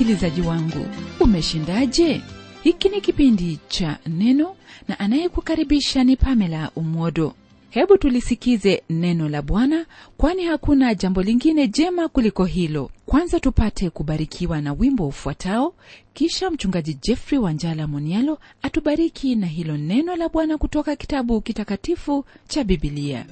msikilizaji wangu umeshindaje hiki ni kipindi cha neno na anayekukaribisha ni pamela umwodo hebu tulisikize neno la bwana kwani hakuna jambo lingine jema kuliko hilo kwanza tupate kubarikiwa na wimbo ufuatao kisha mchungaji jeffrey wanjala monialo atubariki na hilo neno la bwana kutoka kitabu kitakatifu cha bibilia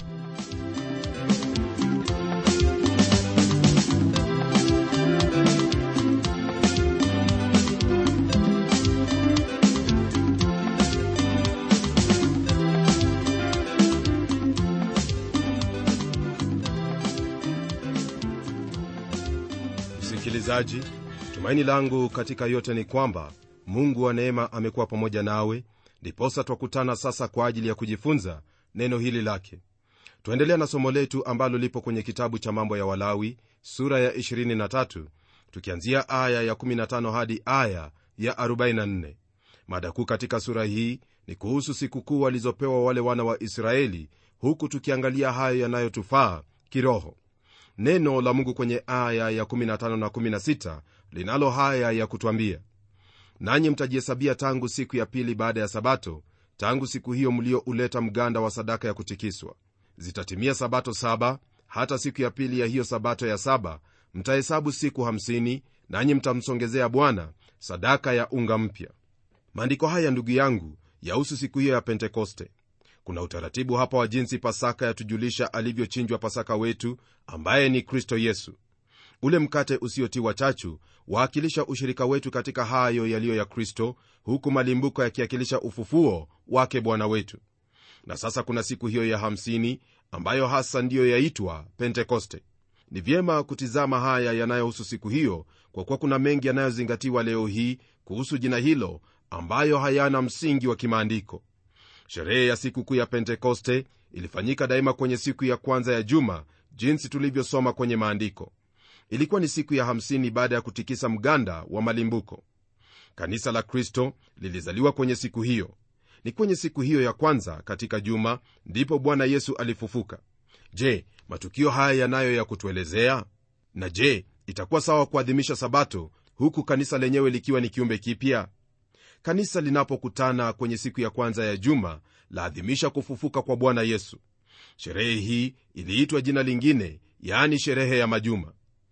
msikilizaji tumaini langu katika yote ni kwamba mungu wa neema amekuwa pamoja nawe ndiposa twakutana sasa kwa ajili ya kujifunza neno hili lake twaendelea na somo letu ambalo lipo kwenye kitabu cha mambo ya walawi sura ya 23 tukianzia aya ya 15 hadi aya ya 44 mada kuu katika sura hii ni kuhusu sikukuu walizopewa wale wana wa israeli huku tukiangalia hayo yanayotufaa kiroho neno la mungu kwenye aya ya 15 na 16 linalo haya ya kutwambia nanyi mtajihesabia tangu siku ya pili baada ya sabato tangu siku hiyo mliouleta mganda wa sadaka ya kutikiswa zitatimia sabato saba hata siku ya pili ya hiyo sabato ya saba mtahesabu siku 50 nanyi mtamsongezea bwana sadaka ya unga mpya maandiko haya ndugu yangu yahusu siku hiyo ya pentekoste kuna utaratibu hapa wa jinsi pasaka yatujulisha alivyochinjwa pasaka wetu ambaye ni kristo yesu ule mkate usiotiwa chachu waakilisha ushirika wetu katika hayo yaliyo ya kristo huku malimbuko yakiakilisha ufufuo wake bwana wetu na sasa kuna siku hiyo ya 50 ambayo hasa ndiyo yaitwa pentekoste ni vyema kutizama haya yanayohusu siku hiyo kwa kuwa kuna mengi yanayozingatiwa leo hii kuhusu jina hilo ambayo hayana msingi wa kimaandiko sherehe ya sikukuu ya pentekoste ilifanyika daima kwenye siku ya kwanza ya juma jinsi tulivyosoma kwenye maandiko ilikuwa ni siku ya 50 baada ya kutikisa mganda wa malimbuko kanisa la kristo lilizaliwa kwenye siku hiyo ni kwenye siku hiyo ya kwanza katika juma ndipo bwana yesu alifufuka je matukio haya yanayo ya kutuelezea na je itakuwa sawa kuadhimisha sabato huku kanisa lenyewe likiwa ni kiumbe kipya kanisa linapokutana kwenye siku ya kwanza ya juma laadhimisha kufufuka kwa bwana yesu sherehe hii iliitwa jina lingine yaani sherehe ya majuma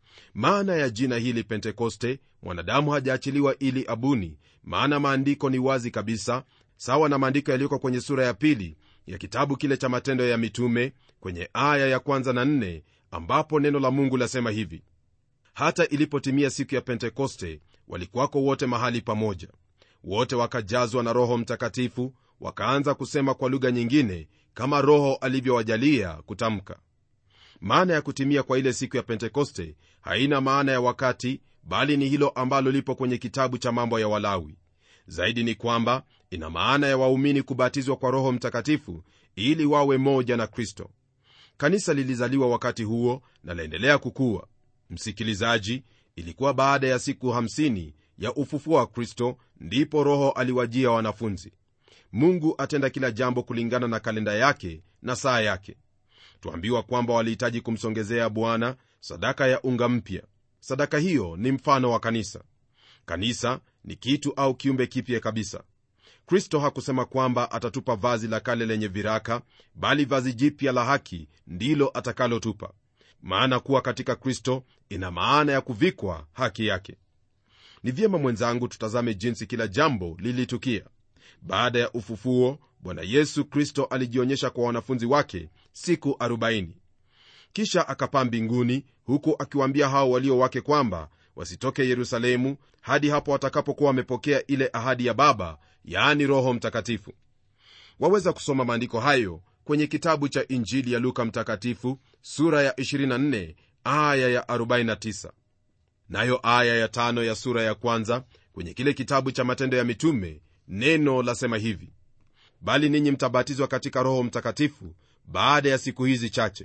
maana ya jina hili pentekoste mwanadamu hajaachiliwa ili abuni maana maandiko ni wazi kabisa sawa na maandiko yaliyoko kwenye sura ya pili ya kitabu kile cha matendo ya mitume kwenye aya ya kwanza na nne ambapo neno la mungu lasema hivi hata ilipotimia siku ya pentekoste walikuwako wote mahali pamoja wote wakajazwa na roho mtakatifu wakaanza kusema kwa lugha nyingine kama roho alivyowajalia kutamka maana ya kutimia kwa ile siku ya pentekoste haina maana ya wakati bali ni hilo ambalo lipo kwenye kitabu cha mambo ya walawi zaidi ni kwamba ina maana ya waumini kubatizwa kwa roho mtakatifu ili wawe moja na kristo kanisa lilizaliwa wakati huo na laendelea kukua msikilizaji ilikuwa baada ya siku 50 ya ufufuo wa kristo ndipo roho aliwajia wanafunzi mungu atenda kila jambo kulingana na kalenda yake na saa yake twambiwa kwamba walihitaji kumsongezea bwana sadaka ya unga mpya sadaka hiyo ni mfano wa kanisa kanisa ni kitu au kiumbe kipya kabisa kristo hakusema kwamba atatupa vazi la kale lenye viraka bali vazi jipya la haki ndilo atakalotupa maana kuwa katika kristo ina maana ya kuvikwa haki yake ni vyema mwenzangu tutazame jinsi kila jambo lilitukia baada ya ufufuo bwana yesu kristo alijionyesha kwa wanafunzi wake siku 40 kisha akapaa mbinguni huku akiwaambia hao walio wake kwamba wasitoke yerusalemu hadi hapo watakapokuwa wamepokea ile ahadi ya baba yaani roho mtakatifu waweza kusoma maandiko hayo kwenye kitabu cha injili ya luka mtakatifu sura ya 24 aya ya 49 nayo aya ya tano ya sura ya kwanza kwenye kile kitabu cha matendo ya mitume neno lasema hivi bali ninyi mtabatizwa katika roho mtakatifu baada ya siku hizi chache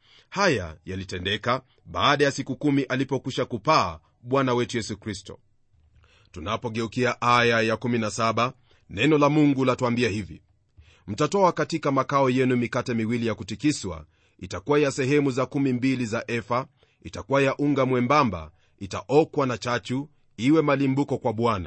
haya yalitendeka baada ya siku kumi alipokwisha kupaa bwana wetu yesu kristo tunapogeukia aya ya 17 neno la mungu latuambia hivi mtatoa katika makao yenu mikate miwili ya kutikiswa itakuwa ya sehemu za kumi mbili za efa itakuwa ya unga mwembamba itaokwa na chachu iwe malimbuko kwa bwana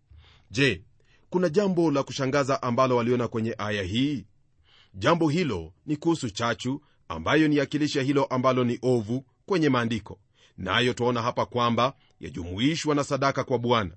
je kuna jambo la kushangaza ambalo waliona kwenye aya hii jambo hilo ni kuhusu chachu ambayo ni akilisha hilo ambalo ni ovu kwenye maandiko nayo na twaona hapa kwamba yajumuishwa na sadaka kwa bwana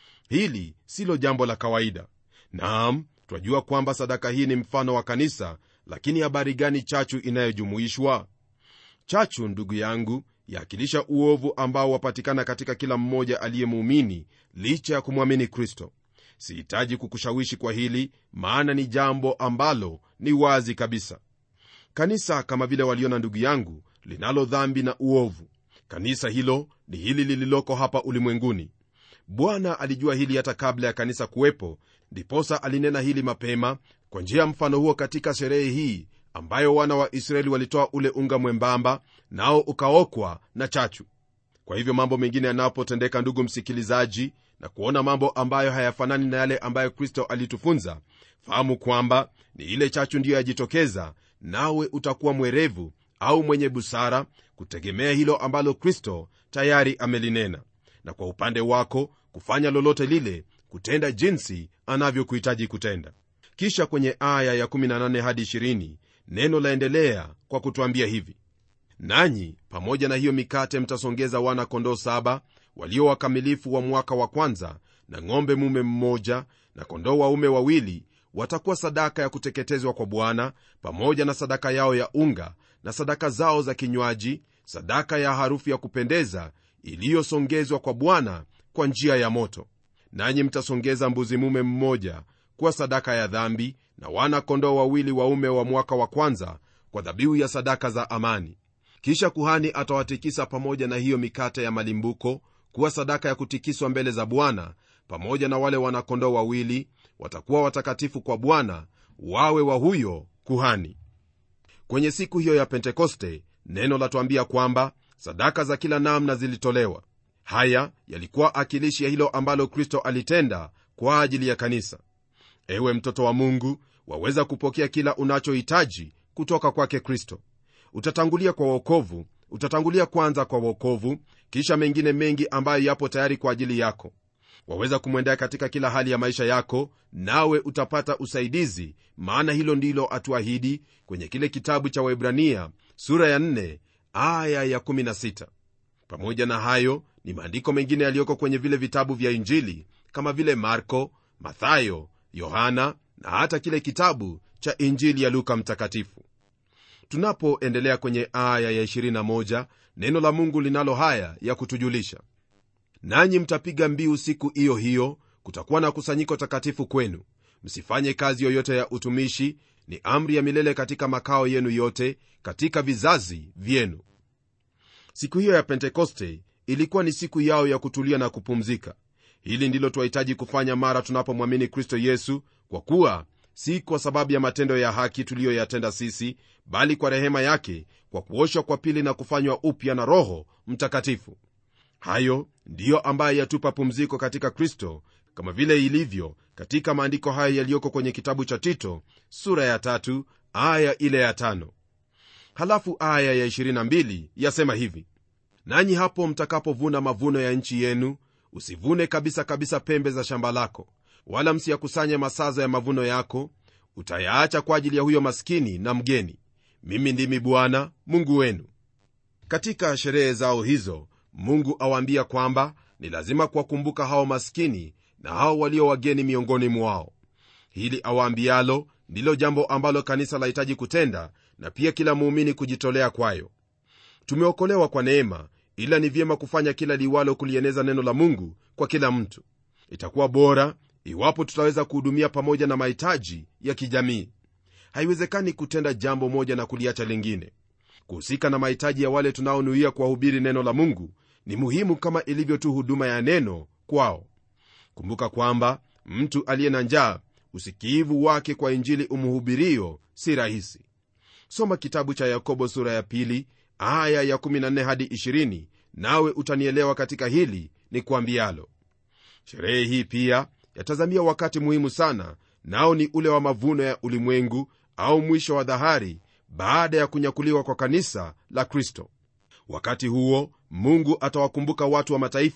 hili silo jambo la kawaida naam twajua kwamba sadaka hii ni mfano wa kanisa lakini habari gani chachu inayojumuishwa chachu ndugu yangu yaakilisha uovu ambao wapatikana katika kila mmoja aliyemuumini licha ya kumwamini kristo sihitaji kukushawishi kwa hili maana ni jambo ambalo ni wazi kabisa kanisa kama vile waliona ndugu yangu linalo dhambi na uovu kanisa hilo ni hili lililoko hapa ulimwenguni bwana alijua hili hata kabla ya kanisa kuwepo ndiposa alinena hili mapema kwa njia ya mfano huo katika sherehe hii ambayo wana wa israeli walitoa ule unga mwembamba nao ukaokwa na chachu kwa hivyo mambo mengine yanapotendeka ndugu msikilizaji na kuona mambo ambayo hayafanani na yale ambayo kristo alitufunza fahamu kwamba ni ile chachu ndiyo yajitokeza nawe utakuwa mwerevu au mwenye busara kutegemea hilo ambalo kristo tayari amelinena na kwa upande wako kufanya lolote lile kutenda jinsi anavyokuhitaji kutenda kisha kwenye aya ya18 hadi 20 neno laendelea kwa kutwambia hivi nanyi pamoja na hiyo mikate mtasongeza wana kondoo saba walio wakamilifu wa mwaka wa kwanza na ng'ombe mume mmoja na kondoo waume wawili watakuwa sadaka ya kuteketezwa kwa bwana pamoja na sadaka yao ya unga na sadaka zao za kinywaji sadaka ya harufu ya kupendeza iliyosongezwa kwa bwana kwa njia ya moto nanyi mtasongeza mbuzi mume mmoja kuwa sadaka ya dhambi na wana kondoo wawili waume wa mwaka wa kwanza kwa dhabihu ya sadaka za amani kisha kuhani atawatikisa pamoja na hiyo mikate ya malimbuko kuwa sadaka ya kutikiswa mbele za bwana pamoja na wale wanakondoo wawili watakuwa watakatifu kwa bwana wawe wa huyo kuhani kwenye siku hiyo ya pentekoste neno latwambia kwamba sadaka za kila namna zilitolewa haya yalikuwa akilishi ya hilo ambalo kristo alitenda kwa ajili ya kanisa ewe mtoto wa mungu waweza kupokea kila unachohitaji kutoka kwake kristo utatangulia kwa wokovu utatangulia kwanza kwa wokovu kisha mengine mengi ambayo yapo tayari kwa ajili yako waweza kumwendea katika kila hali ya maisha yako nawe utapata usaidizi maana hilo ndilo atuahidi kwenye kile kitabu cha waibrania sura ya 4 aya ya 16 pamoja na hayo ni maandiko mengine yaliyoko kwenye vile vitabu vya injili kama vile marko mathayo yohana na hata kile kitabu cha injili ya luka mtakatifu tunapoendelea kwenye aya ya 21 neno la mungu linalo haya ya kutujulisha nanyi mtapiga mbiu siku hiyo hiyo kutakuwa na kusanyiko takatifu kwenu msifanye kazi yoyote ya utumishi ni amri ya milele katika makao yenu yote katika vizazi vyenu siku hiyo ya pentekoste ilikuwa ni siku yao ya kutulia na kupumzika hili ndilo twahitaji kufanya mara tunapomwamini kristo yesu kwa kuwa si kwa sababu ya matendo ya haki tuliyoyatenda sisi bali kwa rehema yake kwa kuoshwa kwa pili na kufanywa upya na roho mtakatifu hayo ndiyo ambaye yatupa pumziko katika kristo kama vile ilivyo katika maandiko haya yaliyoko kwenye kitabu cha tito sura ya tatu aya ile ya tano halafu aya ya 22 yasema hivi nanyi hapo mtakapovuna mavuno ya nchi yenu usivune kabisa kabisa pembe za shamba lako wala msiyakusanye masaza ya mavuno yako utayaacha kwa ajili ya huyo maskini na mgeni mimi ndimi bwana mungu wenu katika sherehe zao hizo mungu awaambia kwamba ni lazima kuwakumbuka hao maskini na hao walio wageni miongoni mwao hili awaambialo ndilo jambo ambalo kanisa lahitaji kutenda na pia kila muumini kujitolea kwayo tumeokolewa kwa neema ila ni vyema kufanya kila liwalo kulieneza neno la mungu kwa kila mtu itakuwa bora iwapo tutaweza kuhudumia pamoja na mahitaji ya kijamii haiwezekani kutenda jambo moja na kuliacha lingine kuhusika na mahitaji ya wale tunaonuia kuwahubiri neno la mungu ni muhimu kama ilivyo tu huduma ya neno kwao kumbuka kwamba mtu aliye na njaa usikiivu wake kwa injili umhubirio si rahisi soma kitabu cha yakobo sura ya pili aya ya 14 hadi 20 nawe utanielewa katika hili ni kuambialo sherehe hii pia yatazamia wakati muhimu sana nao ni ule wa mavuno ya ulimwengu au mwisho wa dhahari baada ya kunyakuliwa kwa kanisa la kristo wakati huo mungu atawakumbuka watu wa mataifa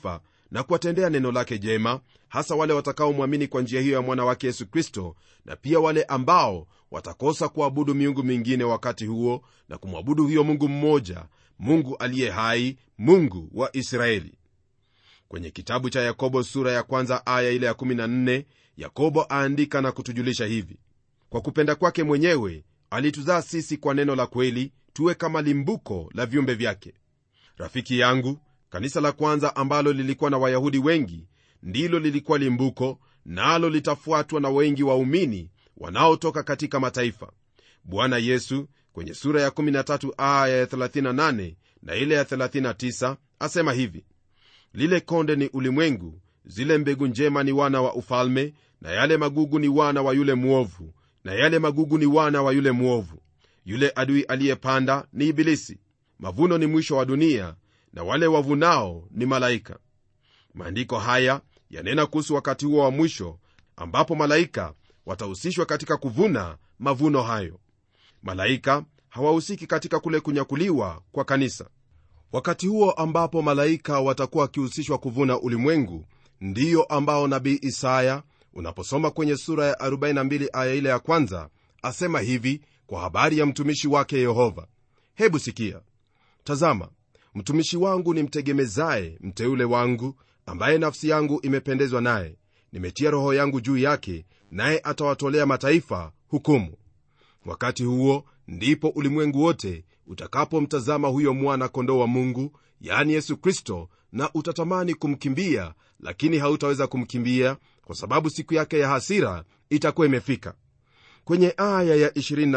na kuwatendea neno lake jema hasa wale watakaomwamini kwa njia hiyo ya mwana wake yesu kristo na pia wale ambao watakosa kuabudu miungu mingine wakati huo na kumwabudu huyo mungu mmoja mungu aliye hai mungu wa israeli kwenye kitabu cha yakobo sura ya kwanza aya ile ya 14 yakobo aandika na kutujulisha hivi kwa kupenda kwake mwenyewe alituzaa sisi kwa neno la kweli tuwe kama limbuko la viumbe vyake rafiki yangu kanisa la kwanza ambalo lilikuwa na wayahudi wengi ndilo lilikuwa limbuko nalo na litafuatwa na wengi waumini wanaotoka katika mataifa bwana yesu kwenye sura ya 13 aya ya 38 na ile ya 39 asema hivi lile konde ni ulimwengu zile mbegu njema ni wana wa ufalme na yale magugu ni wana wa yule mwovu na yale magugu ni wana wa yule mwovu yule adui aliyepanda ni ibilisi mavuno ni mwisho wa dunia na wale wavunao ni malaika maandiko haya yanena kuhusu wakati huo wa mwisho ambapo malaika watahusishwa katika kuvuna mavuno hayo malaika hawahusiki katika kule kunyakuliwa kwa kanisa wakati huo ambapo malaika watakuwa wakihusishwa kuvuna ulimwengu ndiyo ambao nabii isaya unaposoma kwenye sura ya 42 aya ile ya kwanza asema hivi kwa habari ya mtumishi wake yehova hebu sikia tazama mtumishi wangu ni mtegemezaye mteule wangu ambaye nafsi yangu imependezwa naye nimetia roho yangu juu yake naye atawatolea mataifa hukumu wakati huo ndipo ulimwengu wote utakapomtazama huyo mwana kondoo wa mungu yaani yesu kristo na utatamani kumkimbia lakini hautaweza kumkimbia kwa sababu siku yake ya hasira itakuwa imefika kwenye aya ya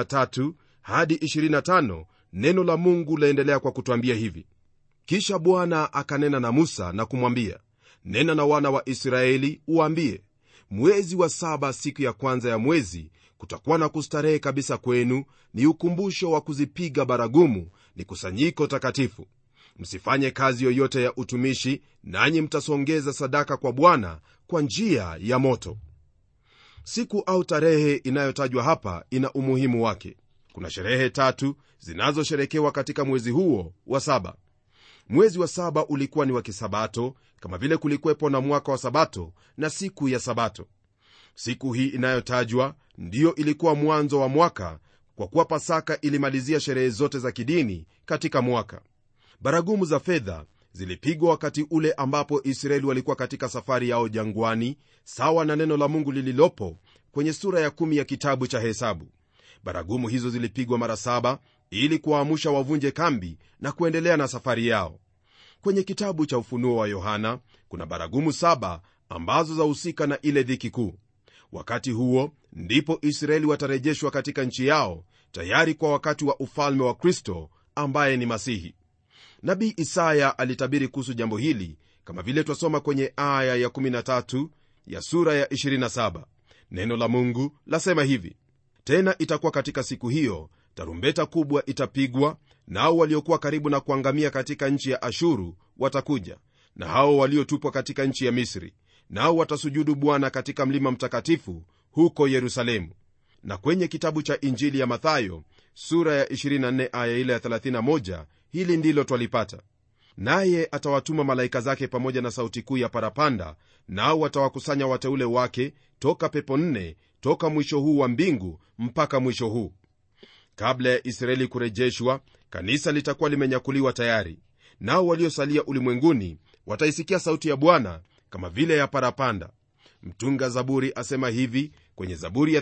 23 hadi 25 neno la mungu laendelea kwa kutwambia hivi kisha bwana akanena na musa na kumwambia nena na wana wa israeli uwaambie mwezi wa saba siku ya kwanza ya mwezi kutakuwa na kustarehe kabisa kwenu ni ukumbusho wa kuzipiga baragumu ni kusanyiko takatifu msifanye kazi yoyote ya utumishi nanyi mtasongeza sadaka kwa bwana kwa njia ya moto siku au tarehe inayotajwa hapa ina umuhimu wake kuna sherehe tatu zinazosherekewa katika mwezi huo wa saba mwezi wa saba ulikuwa ni wa kisabato kama vile kulikuwepo na mwaka wa sabato na siku ya sabato siku hii inayotajwa ndiyo ilikuwa mwanzo wa mwaka kwa kuwa pasaka ilimalizia sherehe zote za kidini katika mwaka baragumu za fedha zilipigwa wakati ule ambapo israeli walikuwa katika safari yao jangwani sawa na neno la mungu lililopo kwenye sura ya kumi ya kitabu cha hesabu baragumu hizo zilipigwa mara saba ili kuwaamusha wavunje kambi na kuendelea na safari yao kwenye kitabu cha ufunuo wa yohana kuna baragumu saba ambazo zahusika na ile dhiki kuu wakati huo ndipo israeli watarejeshwa katika nchi yao tayari kwa wakati wa ufalme wa kristo ambaye ni masihi nabii isaya alitabiri kuhusu jambo hili kama vile twasoma kwenye aya ya 13 ya sura ya 27 neno la mungu lasema hivi tena itakuwa katika siku hiyo tarumbeta kubwa itapigwa nao waliokuwa karibu na kuangamia katika nchi ya ashuru watakuja na hao waliotupwa katika nchi ya misri nao watasujudu bwana katika mlima mtakatifu huko yerusalemu na kwenye kitabu cha injili ya mathayo sura ya 24 aya ile ya 31 hili ndilo twalipata naye atawatuma malaika zake pamoja na sauti kuu ya parapanda nao watawakusanya wateule wake toka pepo nne toka mwisho huu wa mbingu mpaka mwisho huu kabla ya israeli kurejeshwa kanisa litakuwa limenyakuliwa tayari nao waliosalia ulimwenguni wataisikia sauti ya bwana kama vile ya parapanda mtunga zaburi asema hivi kwenye zaburi ya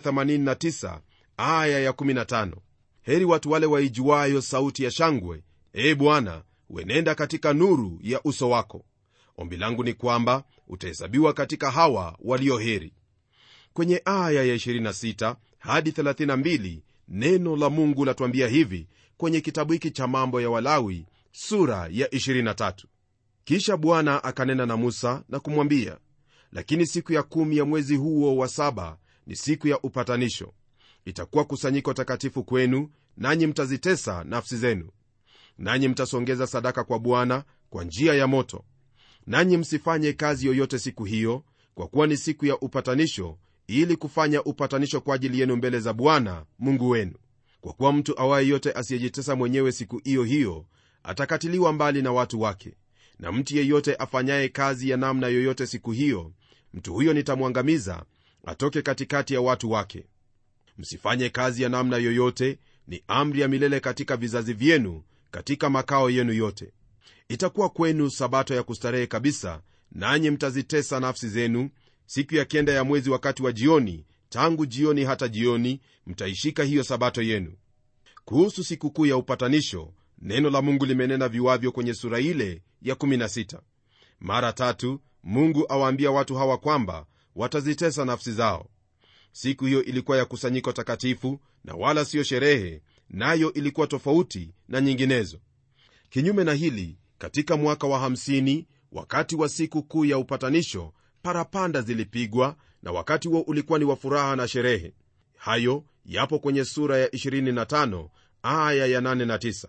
89 aya ya 15 heri watu wale waijuayo sauti ya shangwe ee bwana wenenda katika nuru ya uso wako ombi langu ni kwamba utahesabiwa katika hawa walio heri kwenye aya ya 26 hadi 32 neno la mungu latuambia hivi kwenye kitabu hiki cha mambo ya walawi sura ya 23 kisha bwana akanena na musa na kumwambia lakini siku ya kumi ya mwezi huo wa saba ni siku ya upatanisho itakuwa kusanyiko takatifu kwenu nanyi mtazitesa nafsi zenu nanyi mtasongeza sadaka kwa bwana kwa njia ya moto nanyi msifanye kazi yoyote siku hiyo kwa kuwa ni siku ya upatanisho ili kufanya upatanisho kwa ajili yenu mbele za bwana mungu wenu kwa kuwa mtu awaye yote asiyejitesa mwenyewe siku hiyo hiyo atakatiliwa mbali na watu wake na mtu yeyote afanyaye kazi ya namna yoyote siku hiyo mtu huyo nitamwangamiza atoke katikati ya watu wake msifanye kazi ya namna yoyote ni amri ya milele katika vizazi vyenu katika makao yenu yote itakuwa kwenu sabato ya kustarehe kabisa nanyi mtazitesa nafsi zenu siku ya kenda ya mwezi wakati wa jioni tangu jioni hata jioni mtaishika hiyo sabato yenu kuhusu sikukuu ya upatanisho neno la mungu limenena viwavyo kwenye sura ile ya 16 mara tatu mungu awaambia watu hawa kwamba watazitesa nafsi zao siku hiyo ilikuwa ya kusanyiko takatifu na wala siyo sherehe nayo ilikuwa tofauti na nyinginezo kinyume na hili katika mwaka wa 50 wakati wa siku kuu ya upatanisho parapanda zilipigwa na wakati huo ulikuwa ni wa furaha na sherehe hayo yapo kwenye sura ya 25 aya ya 8 na 9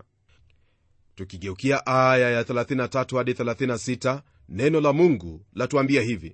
tukigeukia aya ya 33 hadi 36 neno la mungu latuambia hivi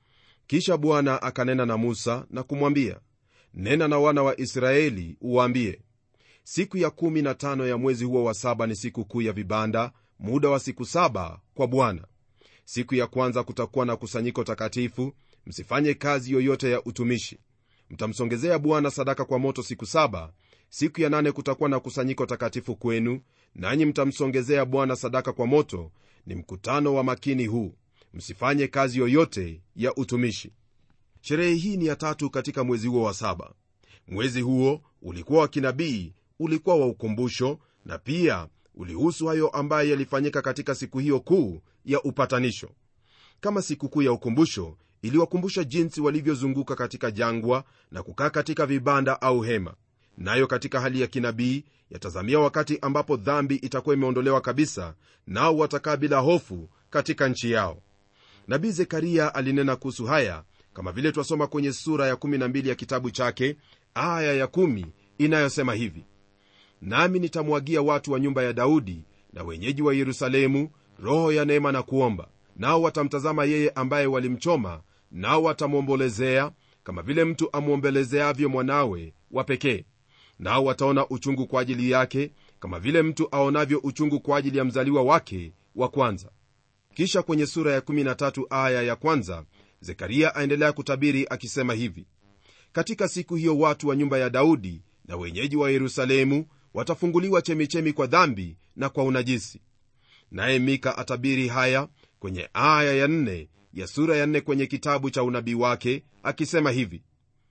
kisha bwana akanena na musa na kumwambia nena na wana wa israeli uwaambie siku ya 15 ya mwezi huo wa saba ni siku kuu ya vibanda muda wa siku saba kwa bwana siku ya kwanza kutakuwa na kusanyiko takatifu msifanye kazi yoyote ya utumishi mtamsongezea bwana sadaka kwa moto siku saba siku ya nane kutakuwa na kusanyiko takatifu kwenu nanyi mtamsongezea bwana sadaka kwa moto ni mkutano wa makini huu msifanye kazi yoyote ya utumishi sherehe hii ni ya tatu katika mwezi huo wa saba mwezi huo ulikuwa wa kinabii ulikuwa wa ukumbusho na pia ulihusu hayo ambayo yalifanyika katika siku hiyo kuu ya upatanisho kama sikukuu ya ukumbusho iliwakumbusha jinsi walivyozunguka katika jangwa na kukaa katika vibanda au hema nayo katika hali ya kinabii yatazamia wakati ambapo dhambi itakuwa imeondolewa kabisa nao watakaa bila hofu katika nchi yao nabii zekaria alinena kuhusu haya kama vile twasoma kwenye sura ya 12 ya kitabu chake aya ya 1 inayosema hivi nami nitamwagia watu wa nyumba ya daudi na wenyeji wa yerusalemu roho ya neema na kuomba nao watamtazama yeye ambaye walimchoma nao watamwombolezea kama vile mtu amwombelezeavyo mwanawe wa pekee nao wataona uchungu kwa ajili yake kama vile mtu aonavyo uchungu kwa ajili ya mzaliwa wake wa kwanza kisha kwenye sura ya 13 aya ya kwanza zekaria aendelea kutabiri akisema hivi katika siku hiyo watu wa nyumba ya daudi na wenyeji wa yerusalemu watafunguliwa chemichemi kwa dhambi na kwa unajisi naye mika atabiri haya kwenye aya ya nne ya sura ya nne kwenye kitabu cha unabii wake akisema hivi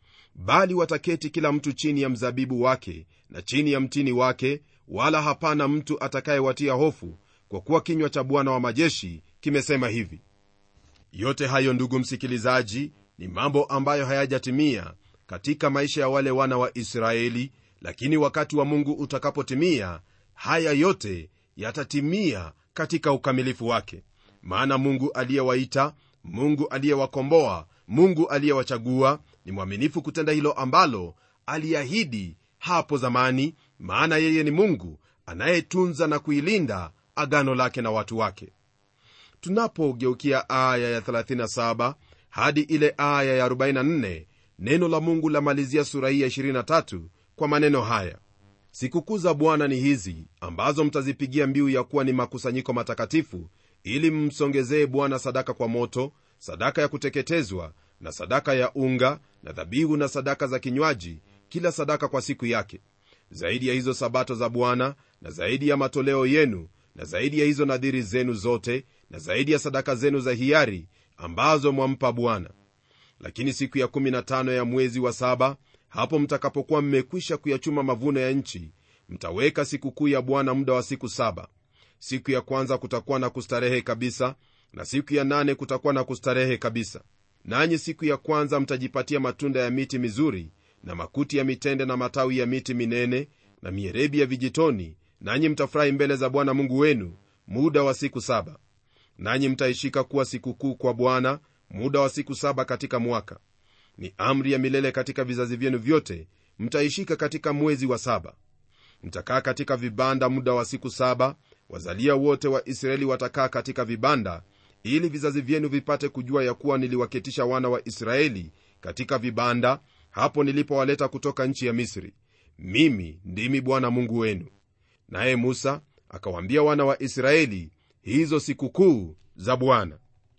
bali wataketi kila mtu chini ya mzabibu wake na chini ya mtini wake wala hapana mtu atakayewatia hofu kwa kuwa kinywa cha bwana wa majeshi kimesema hivi yote hayo ndugu msikilizaji ni mambo ambayo hayajatimia katika maisha ya wale wana wa israeli lakini wakati wa mungu utakapotimia haya yote yatatimia katika ukamilifu wake maana mungu aliyewaita mungu aliyewakomboa mungu aliyewachagua ni mwaminifu kutenda hilo ambalo aliahidi hapo zamani maana yeye ni mungu anayetunza na kuilinda agano lake na watu wake tunapogeukia aya ya 37 hadi ile aya ya 44 neno la mungu lamalizia sura hii ya 23 kwa maneno haya sikukuu za bwana ni hizi ambazo mtazipigia mbiu ya kuwa ni makusanyiko matakatifu ili mmsongezee bwana sadaka kwa moto sadaka ya kuteketezwa na sadaka ya unga na dhabihu na sadaka za kinywaji kila sadaka kwa siku yake zaidi ya hizo sabato za bwana na zaidi ya matoleo yenu na zaidi ya hizo nadhiri zenu zote na zaidi ya sadaka zenu za hiari ambazo mwampa bwana lakini siku ya 15 ya mwezi wa saba hapo mtakapokuwa mmekwisha kuyachuma mavuno ya nchi mtaweka sikukuu ya bwana muda wa siku saba siku ya kwanza kutakuwa na kustarehe kabisa na siku ya nane kutakuwa na kustarehe kabisa nanyi siku ya kwanza mtajipatia matunda ya miti mizuri na makuti ya mitende na matawi ya miti minene na mierebi ya vijitoni nanyi mtafurahi mbele za bwana mungu wenu muda wa siku saba nanyi mtaishika kuwa sikukuu kwa bwana muda wa siku saba katika mwaka ni amri ya milele katika vizazi vyenu vyote mtaishika katika mwezi wa saba mtakaa katika vibanda muda wa siku saba wazalia wote wa israeli watakaa katika vibanda ili vizazi vyenu vipate kujua ya kuwa niliwaketisha wana wa israeli katika vibanda hapo nilipowaleta kutoka nchi ya misri mimi ndimi bwana mungu wenu naye musa akawaambia wana wa israeli hizo sikukuu za bwana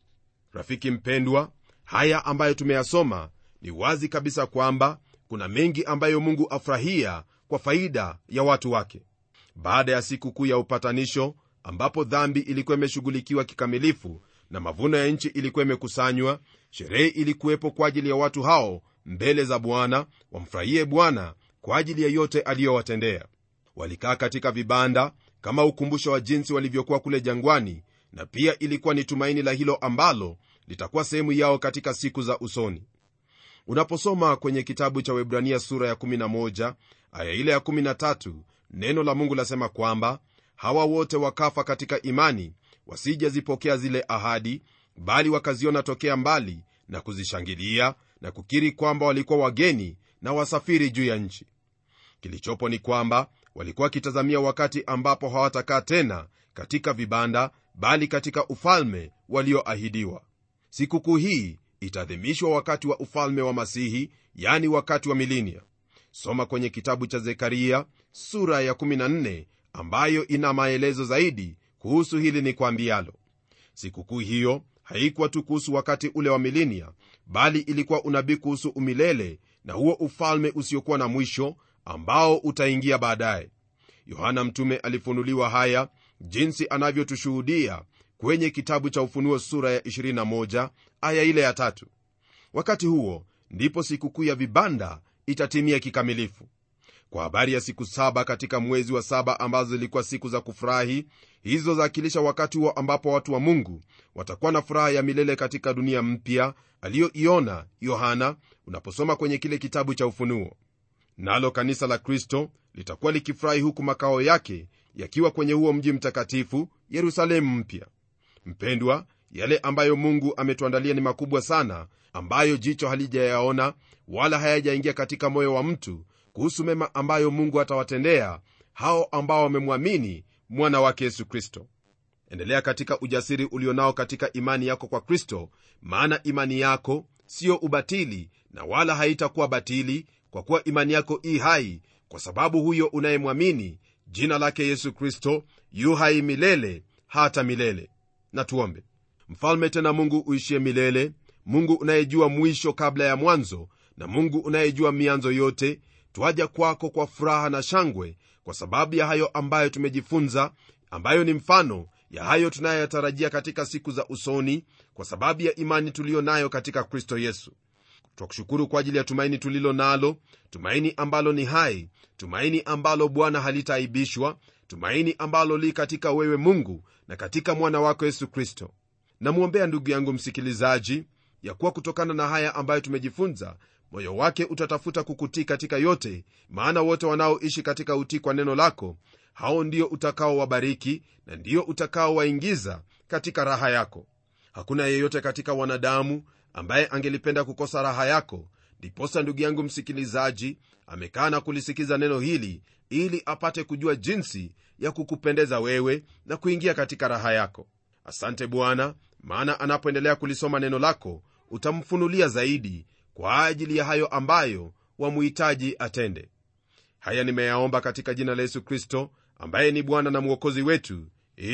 rafiki mpendwa haya ambayo tumeyasoma ni wazi kabisa kwamba kuna mengi ambayo mungu afurahia kwa faida ya watu wake baada ya siku kuu ya upatanisho ambapo dhambi ilikuwa imeshughulikiwa kikamilifu na mavuno ya nchi ilikuwa imekusanywa sherehe ilikuwepo kwa ajili ya watu hao mbele za bwana wamfurahie bwana kwa ajili ya yote aliyowatendea walikaa katika vibanda kama ukumbusho wa jinsi walivyokuwa kule jangwani na pia ilikuwa ni tumaini la hilo ambalo litakuwa sehemu yao katika siku za usoni unaposoma kwenye kitabu cha webrania sura ya 11 aya ile ya 13 neno la mungu lasema kwamba hawa wote wakafa katika imani wasijazipokea zile ahadi bali wakaziona tokea mbali na kuzishangilia na kukiri kwamba walikuwa wageni na wasafiri juu ya nchi kilichopo ni kwamba walikuwa wakitazamia wakati ambapo hawatakaa tena katika vibanda bali katika ufalme walioahidiwa sikukuu hii itaadhimishwa wakati wa ufalme wa masihi yani wakati wa milinia soma kwenye kitabu cha zekaria sura ya 14 ambayo ina maelezo zaidi kuhusu hili ni kwambialo sikukuu hiyo haikuwa tu kuhusu wakati ule wa milinia bali ilikuwa unabii kuhusu umilele na huo ufalme usiokuwa na mwisho ambao utaingia baadaye yohana mtume alifunuliwa haya jinsi anavyotushuhudia kwenye kitabu cha ufunuo sura ya 21 aya ile ya tatu wakati huo ndipo sikukuu ya vibanda itatimia kikamilifu kwa habari ya siku saba katika mwezi wa saba ambazo zilikuwa siku za kufurahi hizo zaakilisha wakati huo ambapo watu wa mungu watakuwa na furaha ya milele katika dunia mpya aliyoiona yohana unaposoma kwenye kile kitabu cha ufunuo nalo kanisa la kristo litakuwa likifurahi huku makao yake yakiwa kwenye huo mji mtakatifu yerusalemu mpya mpendwa yale ambayo mungu ametuandalia ni makubwa sana ambayo jicho halijayaona wala hayajaingia katika moyo wa mtu kuhusu mema ambayo mungu atawatendea hao ambao wamemwamini mwana wake yesu kristo endelea katika ujasiri ulionao katika imani yako kwa kristo maana imani yako siyo ubatili na wala haitakuwa batili kwa kuwa imani yako i hai kwa sababu huyo unayemwamini jina lake yesu kristo yu hai milele hata milele na tuombe mfalme tena mungu uishie milele mungu unayejua mwisho kabla ya mwanzo na mungu unayejua mianzo yote twaja kwako kwa furaha na shangwe kwa sababu ya hayo ambayo tumejifunza ambayo ni mfano ya hayo tunayoyatarajia katika siku za usoni kwa sababu ya imani tuliyo nayo katika kristo yesu twakushukuru kwa ajili ya tumaini tulilo nalo tumaini ambalo ni hai tumaini ambalo bwana halitaaibishwa tumaini ambalo li katika wewe mungu na katika mwana wako yesu kristo namwombea ndugu yangu msikilizaji ya kuwa kutokana na haya ambayo tumejifunza moyo wake utatafuta kukutii katika yote maana wote wanaoishi katika utii kwa neno lako hao ndio utakaowabariki na ndio utakaowaingiza katika raha yako hakuna yeyote katika wanadamu ambaye angelipenda kukosa raha yako ndiposa ndugu yangu msikilizaji amekaa na kulisikiza neno hili ili apate kujua jinsi ya kukupendeza wewe na kuingia katika raha yako asante bwana maana anapoendelea kulisoma neno lako utamfunulia zaidi kwa ajili ya hayo ambayo wamuhitaji atende haya nimeyaomba katika jina la yesu kristo ambaye ni bwana na mwokozi wetu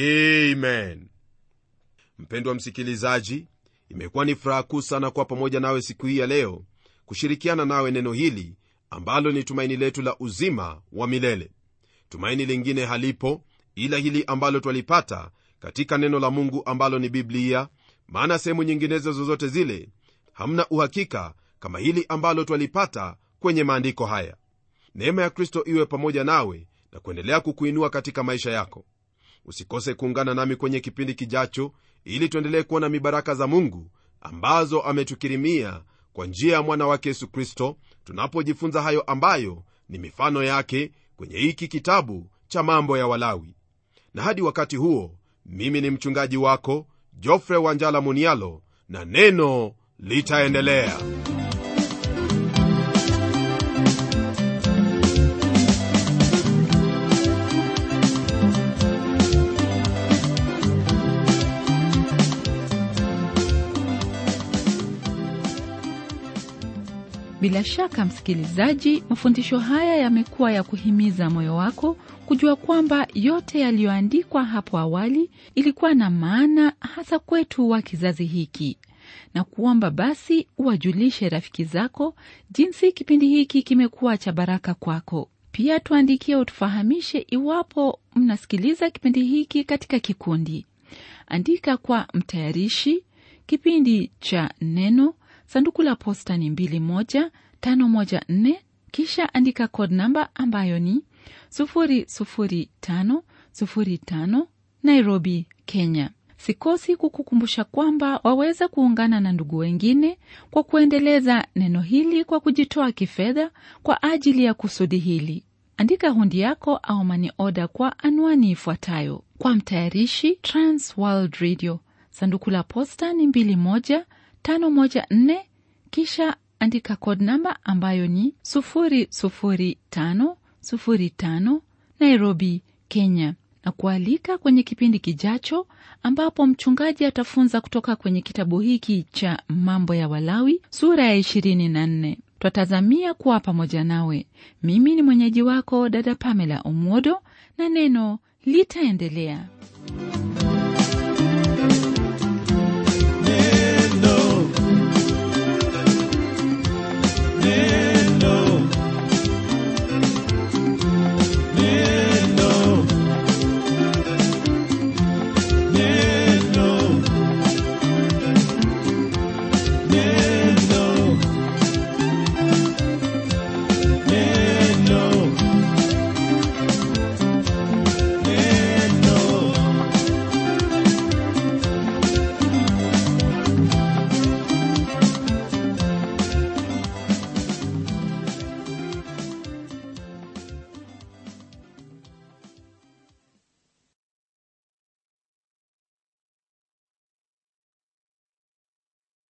amen mpendwa msikilizaji imekuwa ni furaha kuu sana kuwa pamoja nawe siku hii ya leo kushirikiana nawe neno hili ambalo ni tumaini letu la uzima wa milele tumaini lingine halipo ila hili ambalo twalipata katika neno la mungu ambalo ni biblia maana sehemu nyinginezo zozote zile hamna uhakika kama hili ambalo twalipata kwenye maandiko haya neema ya kristo iwe pamoja nawe na kuendelea kukuinua katika maisha yako usikose kuungana nami kwenye kipindi kijacho ili tuendelee kuona mibaraka za mungu ambazo ametukirimia kwa njia ya mwana wake yesu kristo tunapojifunza hayo ambayo ni mifano yake kwenye hiki kitabu cha mambo ya walawi na hadi wakati huo mimi ni mchungaji wako jofre wanjala munialo na neno litaendelea bila shaka msikilizaji mafundisho haya yamekuwa ya kuhimiza moyo wako kujua kwamba yote yaliyoandikwa hapo awali ilikuwa na maana hasa kwetu wa kizazi hiki na kuomba basi uwajulishe rafiki zako jinsi kipindi hiki kimekuwa cha baraka kwako pia tuandikie utufahamishe iwapo mnasikiliza kipindi hiki katika kikundi andika kwa mtayarishi kipindi cha neno sanduku la posta ni 21514 kisha andika code namba ambayo ni 00505 nairobi kenya sikosi kukukumbusha kwamba waweza kuungana na ndugu wengine kwa kuendeleza neno hili kwa kujitoa kifedha kwa ajili ya kusudi hili andika hundi yako au mani oda kwa anwani ifuatayo kwa mtayarishi transworld radio sanduku la posta ni 21514 kisha andika code namba ambayo ni 00505 nairobi kenya na kualika kwenye kipindi kijacho ambapo mchungaji atafunza kutoka kwenye kitabu hiki cha mambo ya walawi sura ya 24 twatazamia kuwa pamoja nawe mimi ni mwenyeji wako dada pamela omwodo na neno litaendelea